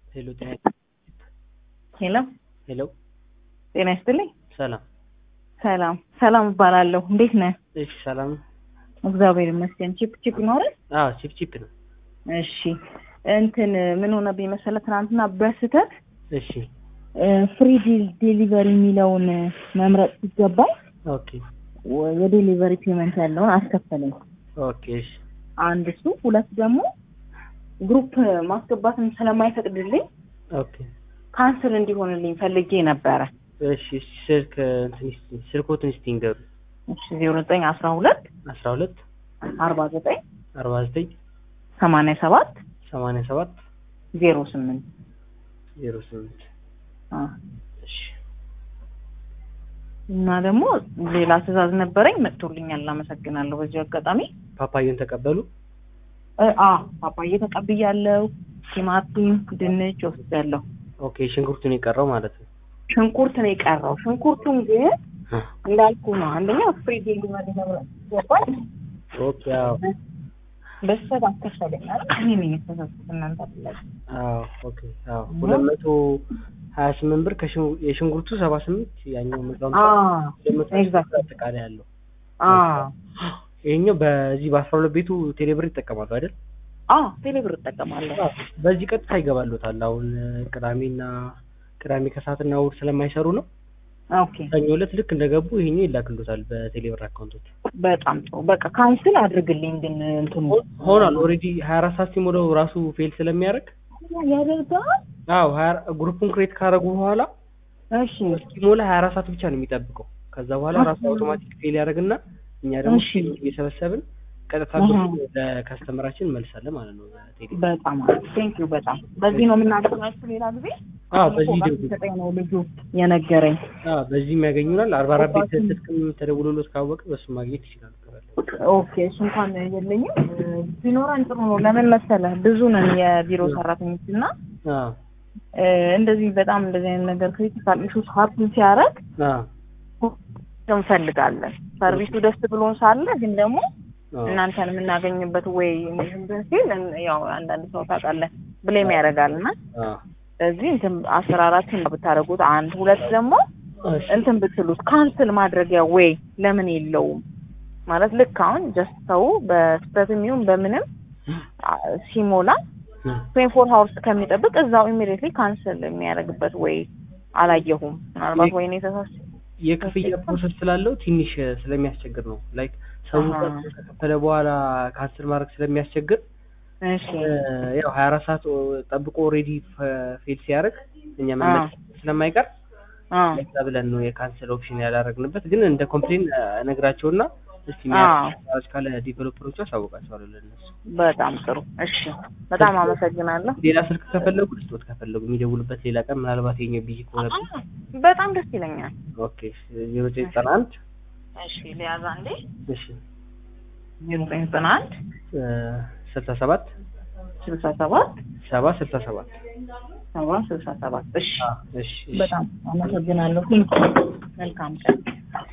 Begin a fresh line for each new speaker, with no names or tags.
ሄሎ ጤና
ሄሎ
ሄሎ
ጤና ይስጥልኝ።
ሰላም
ሰላም ሰላም እባላለሁ። እንዴት ነህ?
እሺ ሰላም
እግዚአብሔር ይመስገን። ቺፕ ቺፕ ይኖራል?
አዎ ቺፕ ቺፕ ነው
እሺ እንትን ምን ሆነብኝ መሰለህ ትናንትና በስህተት
እሺ
ፍሪ ዴሊቨሪ የሚለውን መምረጥ ሲገባኝ
ኦኬ
ወ- የዴሊቨሪ ፔመንት ያለውን አስከፈለኝ።
ኦኬ እሺ
አንድ እሱ፣ ሁለት ደግሞ ግሩፕ ማስገባትን ስለማይፈቅድልኝ
ኦኬ
ካንስል እንዲሆንልኝ ፈልጌ ነበረ።
እሺ እሺ ስልክ እንትን እስቲ ስልኮትን እስቲ ንገሩ
እሺ ዜሮ ዘጠኝ አስራ ሁለት
አስራ ሁለት
አርባ ዘጠኝ
አርባ ዘጠኝ
ሰማንያ ሰባት
ሰማንያ ሰባት
ዜሮ ስምንት
ዜሮ ስምንት እሺ
እና ደግሞ ሌላ ትዕዛዝ ነበረኝ መጥቶልኛል። አመሰግናለሁ። በዚህ አጋጣሚ
ፓፓየን ተቀበሉ
እ አ ፓፓዬ ተቀብያለሁ። ቲማቲም፣ ድንች ወስጃለሁ።
ኦኬ ሽንኩርቱን የቀረው ማለት ነው
ሽንኩርት ነው የቀረው። ሽንኩርቱን ግን እንዳልኩ ነው። አንደኛ ፍሪ ዴሊቨሪ ነው ገባኝ።
ኦኬ አዎ
በስተት አስከፈለኝ አይደል? እኔ ነኝ የተሳሳትኩት እናንተ አይደላችሁም።
አዎ ኦኬ አዎ ሁለት መቶ ሀያ ስምንት ብር ከሽን- የሽንኩርቱ ሰባ ስምንት ያኛው መቶ ሀምሳ
አዎ
ሁለት መቶ
ኤግዛክት
አጠቃላይ ያለው
አዎ
ይሄኛው በዚህ በአስራ ሁለት ቤቱ ቴሌብር ይጠቀማሉ አይደል?
አዎ ቴሌብር እጠቀማለሁ።
በዚህ ቀጥታ ይገባሉታል። አሁን ቅዳሜና ቅዳሜ ከሰዓትና እሑድ ስለማይሰሩ ነው።
ኦኬ
ሰኞ ዕለት ልክ እንደገቡ ይሄኛው ይላክሉታል በቴሌብር አካውንቶች።
በጣም ጥሩ። በቃ ካንስል አድርግልኝ ግን እንትኑ
ሆኗል ኦልሬዲ ሀያ አራት ሰዓት ሲሞላው ራሱ ፌል ስለሚያደርግ
ያደርጋል።
አዎ ሀያ ግሩፑን ክሬት ካደረጉ በኋላ
እሺ
እስኪሞላ ሀያ አራት ሰዓት ብቻ ነው የሚጠብቀው። ከዛ በኋላ ራሱ አውቶማቲክ ፌል ያደርግና እኛ ደግሞ
እሺ።
እየሰበሰብን ቀጥታ
አሃ።
ብሩን ለከስተመራችን እንመልሳለን ማለት ነው። በቴሌ
በጣም ቴንክ ዩ በጣም በዚህ ነው የምናገኛችሁ። ሌላ ጊዜ
አዎ በዚህ
ፎጋት
ደውሉ።
ሲሰጠኝ ነው ልጁ የነገረኝ።
አዎ በዚህም ያገኙናል። አርባ አራት ቤት
አባቱም-
ስልክም ተደውሎሎት ካወቀ በሱ ማግኘት ይችላሉ።
ኦኬ እሱ እንኳን የለኝም ቢኖረን ጥሩ ነው። ለምን መሰለህ ብዙ ነን የቢሮ ሰራተኞች እና
አዎ
እ፣ እንደዚህ በጣም እንደዚህ አይነት ነገር ክሪቲካል ኢሹስ ሀፕን ሲያደርግ
አዎ
እንፈልጋለን። ሰርቪሱ ደስ ብሎን ሳለ ግን ደግሞ
አዎ
እናንተን የምናገኝበት ወይ እንትን ሲል እን- ያው አንዳንድ ሰው ታውቃለህ ብሌም ያደርጋል እና
አዎ
ስለዚህ እንትን አሰራራችን ብታደርጉት አንድ ሁለት ደግሞ
እሺ
እንትን ብትሉት ካንስል ማድረጊያ ወይ ለምን የለውም ማለት ልክ አሁን ጀስት ሰው በስህተትም ይሁን በምንም አ፣ ሲሞላ ትዌንቲ ፎር ሀውርስ ከሚጠብቅ እዛው ኢሚዲየትሊ ካንስል የሚያደርግበት ወይ አላየሁም። ምናልባት ወይኔ ተሳስ
የክፍያ ፕሮሰስ ስላለው ትንሽ ስለሚያስቸግር ነው። ላይክ ሰው
አሃ።
ከከፈለ በኋላ ካንስል ማድረግ ስለሚያስቸግር
እሺ
እ፣ ያው ሀያ አራት ሰዓት ጠብቆ ኦልሬዲ ፌል ሲያደርግ እኛ መመለስ ስለማይቀር
አ
ለዛ ብለን ነው የካንሰል ኦፕሽን ያላረግንበት። ግን እንደ ኮምፕሌን ነግራቸውና እስቲ
አዎ።
ሚያስ ካለ ዲቨሎፐሮቹ አሳውቃቸዋለሁ ለእነሱ።
በጣም ጥሩ እሺ፣ በጣም አመሰግናለሁ።
ሌላ ስልክ ከፈለጉ ልስጦት ከፈለጉ የሚደውሉበት ሌላ ቀን ምናልባት የኛው ቢዚ ከሆነ
አ፣ በጣም ደስ ይለኛል።
ኦኬ ዜሮ ዘጠኝ ዘጠና አንድ
እሺ ሊያዛ እንዴ
እሺ
ዜሮ ዘጠኝ ዘጠና አንድ
እ፣ ስልሳ ሰባት
ስልሳ ሰባት
ሰባ ስልሳ ሰባት
ሰባ ስልሳ ሰባት እሺ
እሺ እሺ
በጣም አመሰግናለሁ። መልካም ቀን